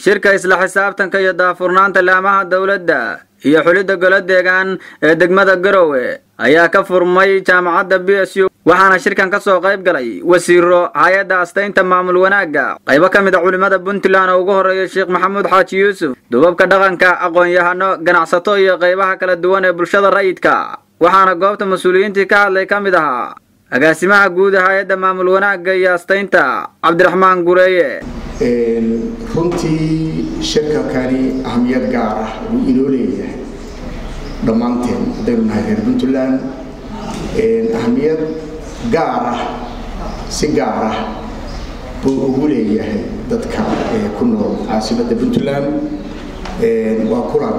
shirka isla xisaabtanka iyo daafurnaanta laamaha dowladda iyo xulidda golo deegaan ee degmada garowe ayaa ka furmay jaamacadda b s u waxaana shirkan ka soo qayb galay wasiiro hay-adda astaynta maamul wanaagga qaybo ka mid a culimmada puntland oo ugu horreeya sheekh maxamuud xaaji yuusuf dubabka dhaqanka aqoon-yahano ganacsato iyo qaybaha kala duwan ee bulshada rayidka waxaana goobta mas-uuliyiintii ka hadlay ka mid ahaa agaasimaha guud ee hay-adda maamul wanaagga iyo astaynta cabdiraxmaan gureeye runtii shirkakani ahamiyad gaar ah wuu inoo leeyahay dhammaanteen haddaynu nahay reer puntland ahamiyad gaar ah si gaar ah buu ugu leeyahay dadka ku nool caasimadda puntland waa kulan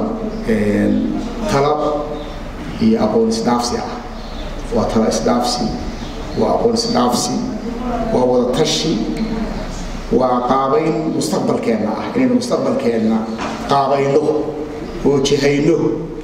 talab iyo aqoon isdhaafsi ah waa tala isdhaafsi waa aqoon isdhaafsi waa wada tashi waa qaabayn mustaqbalkeenna ah inaynu mustaqbalkeenna qaabayno oo jihayno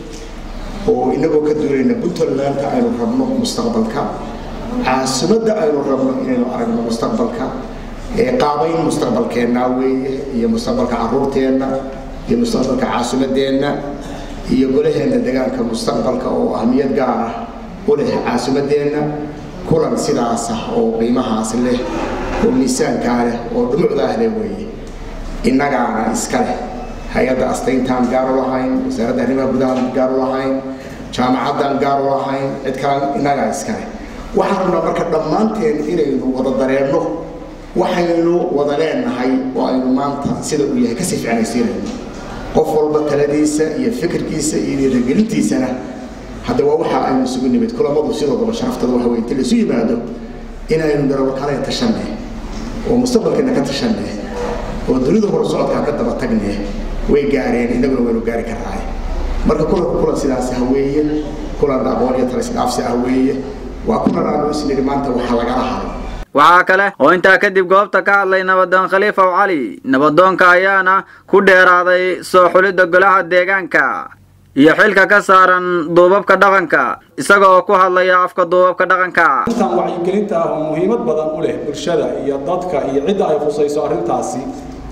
oo inagoo ka duulayna puntlandka aynu rabno mustaqbalka caasimadda aynu rabno inaynu aragno mustaqbalka qaabayn mustaqbalkeenna weeye iyo mustaqbalka caruurteenna iyo mustaqbalka caasimadeenna iyo golaheenna degaanka mustaqbalka oo ahmiyad gaar ah u leh caasimadeenna kulan sidaas ah oo qiimahaas leh oo miisaankaa leh oo dhumucdaah leh weeye innagaana iska leh hay-adda astayntaan gaaru lahayn wasaaradda arrimaha gudahaan gaaru lahayn jaamacaddan gaaru lahayn cid kale innagaa iska leh waxaan rabnaa marka dhammaanteen inaynu wada dareenno waxaynu wada leenahay oo aynu maanta sida uu yahay kasii ficnaysiinayno qof walba taladiisa iyo fikirkiisa iyo dhiirigelintiisana hadda waa waxa aynu isugu nimid kulamadu sidoodaba sharaftada waxa weye inta la isu yimaado inaynu darabo kale tashanne oo mustaqbalkeena ka tashanne oo dunida hor socodkaa ka daba tagne way gaareen innaguna waynu gaari karnaaye marka kulanka kulan sidaas ah weeye kulan aqoon iyo talisdhaafsi ah weeye waa kulan aanu isnidhi maanta waxa lagala haro waxaa kale oo intaa kadib goobta ka hadlay nabadoon khaliifow cali nabadoonka ayaana ku dheeraaday soo xulidda golaha deegaanka iyo xilka ka saaran duubabka dhaqanka isaga oo ku hadlaya afka duubabka dhaqanka intaan wacyigelinta ah oo muhiimad badan u leh bulshada iyo dadka iyo cidda ay khusayso arrintaasi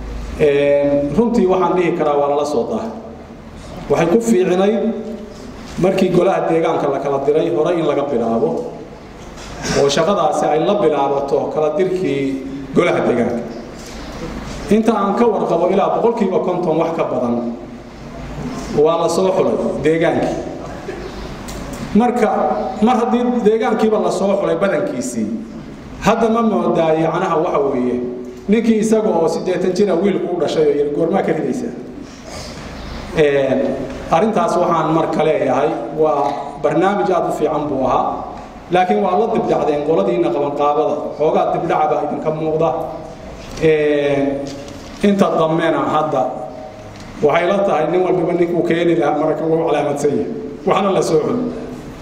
runtii waxaan dhihi karaa waa lala soo dah waxay ku fiicinayd markii golaha deegaanka la kala diray hore in laga bilaabo oo shaqadaasi ay la bilaabato kala dirkii golaha deegaanka inta aan ka warqabo ilaa boqolkiiba konton wax ka badan waa la soo xulay deegaankii marka mar haddii deegaankiiba la soo xulay badankiisii hadda ma moodaa yacnaha waxa weeye ninkii isaga oo siddeetan jira wiilku u dhashay oo yiri goormaa ka ridaysaa arrintaas waxaan marka leeyahay waa barnaamij aada u fiican buu ahaa laakiin waa la dibdhacdeen qoladiina qabanqaabada xoogaa dibdhaca baa idinka muuqda inta dambena hadda waxay la tahay nin walbiba ninkuu keeni lahaa marka wuu calaamadsan yahay waxna la soo xul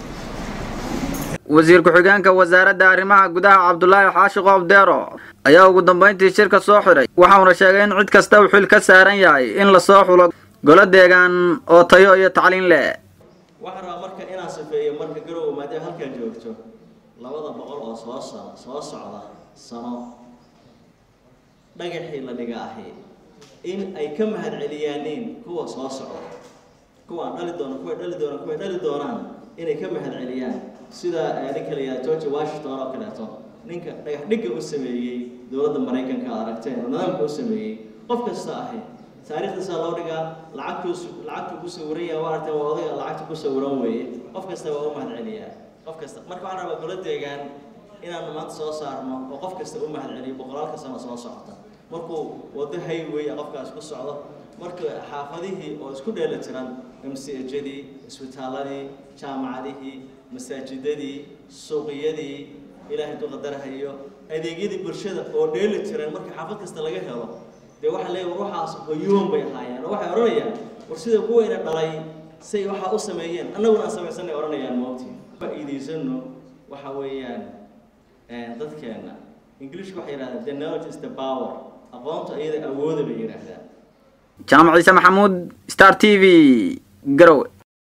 wasiir ku-xigeenka wasaaradda arrimaha gudaha cabdulaahi xaashi qoob deero ayaa ugu dambayntii shirka soo xidhay waxauna sheegay in cid kasta uu xil ka saaran yahay in la soo xulo golo deegaan oo tayo iyo tacliin leh waxaan rabaa marka inaan safeeyo marka garowe maadaama halkaa joogto labada boqol oo soo sa soo socda sano dhagaxii la dhiga ahi in ay ka mahad celiyaaniin kuwa soo socda kuwaan dhali doono kuway dhali doonaan kuway dhali doonaan inay ka mahad celiyaan sida ninka la yidhaha george washington oo kaleeto ninka dhagax dhigga u sameeyey dowladda maraykanka aad aragteen oo nidaamka u sameeyey qof kasta ahi taariikhdiisa loo dhigaa lacagtuu lacagtuu ku sawiran yahay waa aragteen waa odayga lacagta ku sawiran weeye qof kasta waa u mahad celiyaa qof kasta marka waxaan rabaa golo deegaan inaanu maanta soo saarno oo qof kasta u mahad celiyo boqolaalka sano soo socota markuu wado highway qofkaas ku socdo marka xaafadihii oo isku dheeli tiran mcjadii isbitaaladii jaamacadihii masaajidadii suuqiyadii ilaahay duqadarahayo adeegyadii bulshada oo dheeli tiran marka xaafad kasta laga helo dee waxaa leeyahay war waxaas hoyoon bay ahaayeen oo waxay odhanayaan war sida kuwayna dhalay say waxaa u sameeyeen annaguna aan samaysanay odhanayaan moogtii faa'iidaysano waxa weeyaan dadkeena ingiliishka waxay yidhahdaan the knowledge is the power aqoonta iyada awooda bay yidhaahdaan jaamac ciise maxamuud star t v garowe